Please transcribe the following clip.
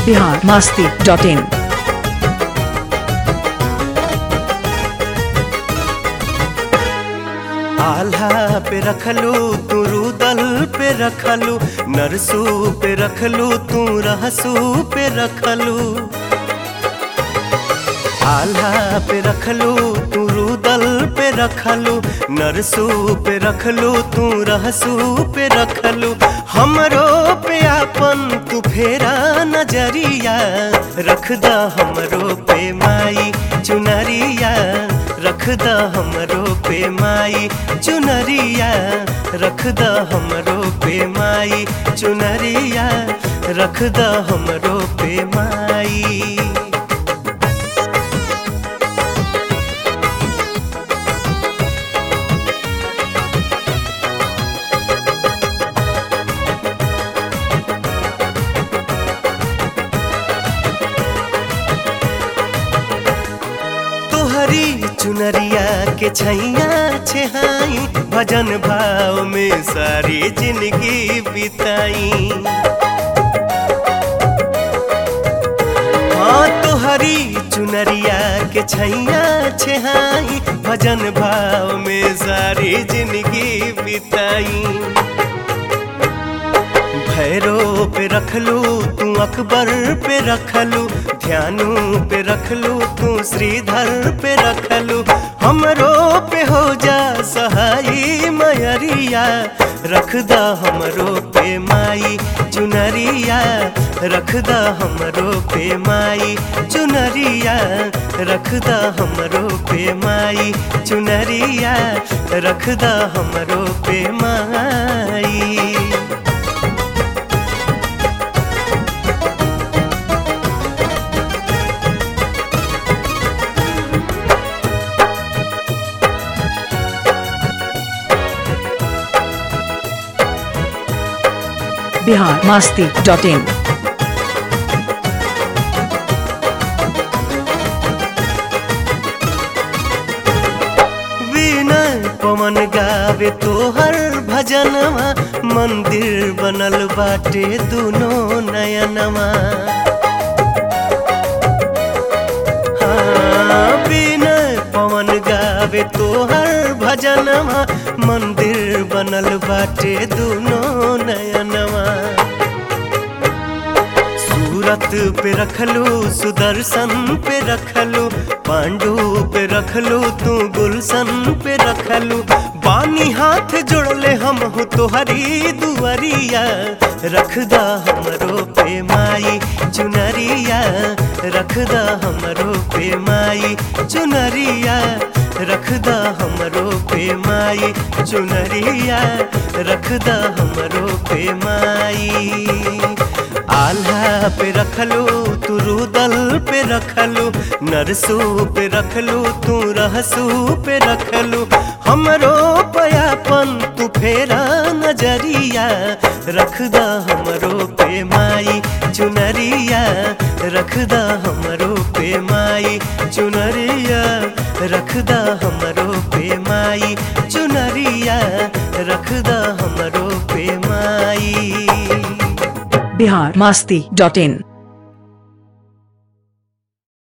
Bihar Masti dot in Alha पे रखलू तू रुदल पे रखलू नरसू पे रखलू तू रहसू पे रखलू आल्हा पे रखलू तू रुदल पे रखलू नरसू पे रखलू तू रहसू पे रखलू हमरो पे आपन तू फेरा नजरिया रखदा हमरो पे माई चुनरिया रखदा हमरो पे माई चुनरिया रखदा हमरो पे माई चुनरिया रखदा हमरो पे माई तोहरी चुनरिया के छैया छेहाई भजन भाव में सारी जिंदगी बिताई हाँ तोहरी चुनरिया के छैया छेहाई भजन भाव में सारी जिंदगी बिताई भैरो पे रखलू तू अकबर पे रखलू ध्यानु पे रखलू तू श्रीधर पे रखलू हमरो पे हो जा सहाई मयरिया रखदा हमरो पे माई चुनरिया रखदा हमरो पे माई चुनरिया रखदा हमरो पे माई चुनरिया रखदा हमरो पे माई बिहार मास्ती डॉट इन विनय पवन गावे तोहर भजनवा मंदिर बनल बाटे दुनो नयनवा हाँ, विनय पवन गावे तोहर भजनवा मंदिर बनल बाटे दुनो नयनवा सूरत पे रखलू सुदर्शन पे रखलू पांडु पे रखलू तू गुलशन पे रखलू बानी हाथ जोड़ले हम हो तोहरी दुआरिया रखदा हमरो पे माई चुनरिया रखदा हमरो पे माई चुनरिया रखदा हमरो पे माई चुनरिया रखदा हमरो पे माई आल्हा पे रखलू तू रुदल पे रखलू नरसू पे रखलू तू रहसू पे रखलू हमरो पयापन तू फेरा नजरिया रखदा हमरो पे माई चुनरिया रखदा हमरो पे माई चुनरिया रखदा हमरो पे माई चुनरिया रखदा हमरो पे माई बिहार मास्ती डॉट इन